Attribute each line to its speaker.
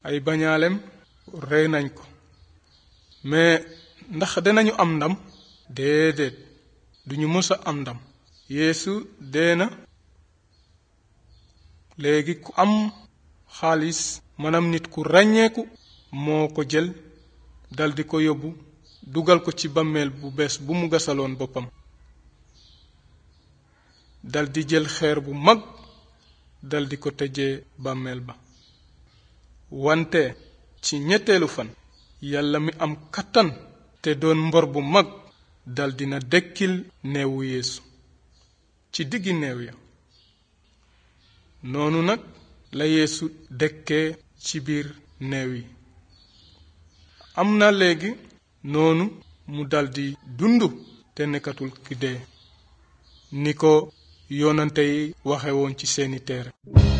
Speaker 1: ay bañaalem rey nañ ko mais ndax dinañu am ndam déedéet duñu mës a am ndam yeesu dee na léegi ku am xaalis maanaam nit ku ràññeeku moo ko jël daldi ko yóbbu dugal ko ci bàmmeel bu bees bu mu gasaloon boppam daldi jël xeer bu mag daldi ko tëjee bàmmeel ba wante ci ñetteelu fan yàlla mi am kattan te doon mbor bu mag daldi na dekkil neewu yeesu ci diggi neew ya noonu nag la yeesu dekkee ci biir neew yi am na léegi noonu mu daldi dund te nekkatul ki dee ni ko yoonante yi waxe woon ci seeni téere